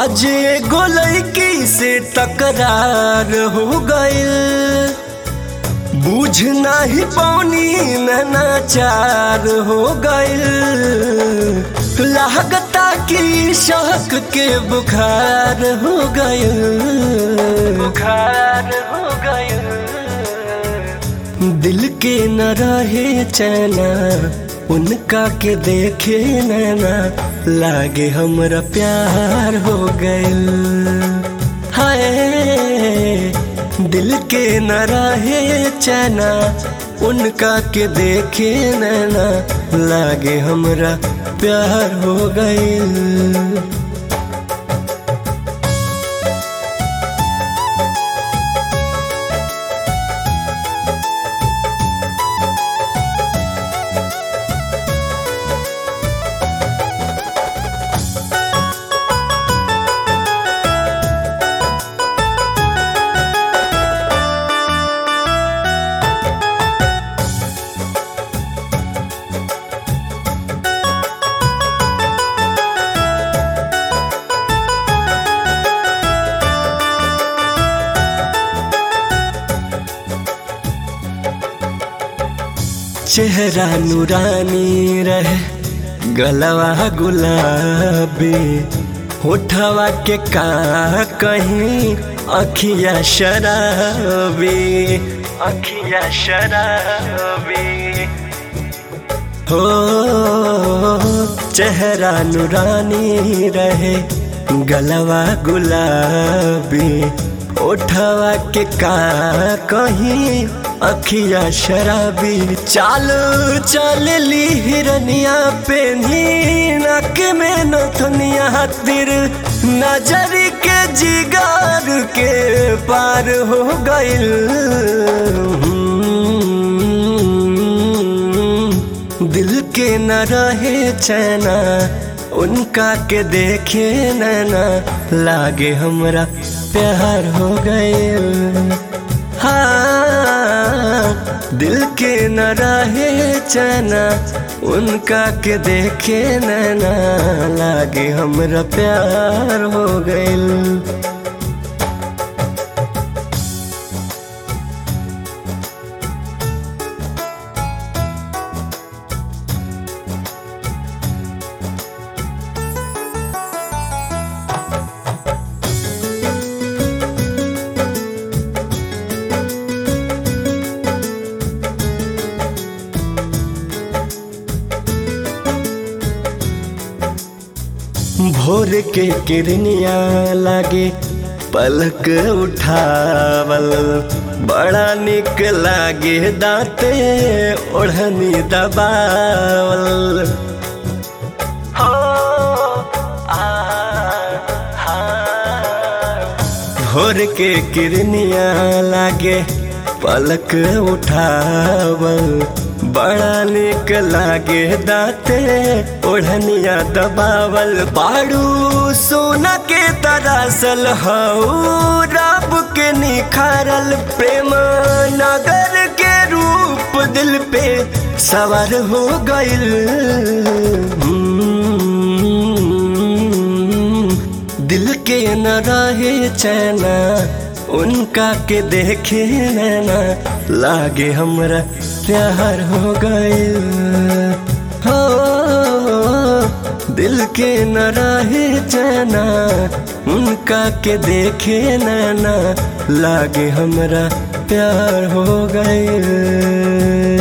आज एगो लड़की से तकरार हो गइल बुझ नाही पौनी नाचार हो गइल लागता कि शक के बुखार हो गइल बुखार हो गइल दिल के न रहे चैना उनका के देखे नैना लागे हमरा प्यार हो गइल हाय दिल के न रहे चैना उनका के देखे नैना लागे हमरा प्यार हो गइल चेहरा नूरानी रहे गलवा गुलाबी होठवा के का कहीं अखिया शराबी अखिया शराबी हो चेहरा नूरानी रहे गलवा गुलाबी ओठवा के का कहीं अखिया शराबी चाल चल ली हिरनिया पे नक में नथनिया तिर नजर के जिगार के पार हो गइल दिल के न रहे चैना उनका के देखे नैना लागे हमरा प्यार हो गइल हाँ दिल के न रहे चैना उनका के देखे नैना लागे हमरा प्यार हो गइल भोर के किरनिया लागे पलक उठावल बड़ा निक लागे दांते ओढ़नी दबावल हो आ भोर के किरनिया लागे पलक उठावल बड़ा निक लागे दाते ओढ़निया दबावल बाड़ू सोना के तरासल हऊ रब के निखारल प्रेम नगर के रूप दिल पे सवार हो गइल दिल के न रहे चैना उनका के देखे नैना लागे हमरा प्यार हो गइल हो दिल के न रहे चैना उनका के देखे नैना लागे हमरा प्यार हो गइल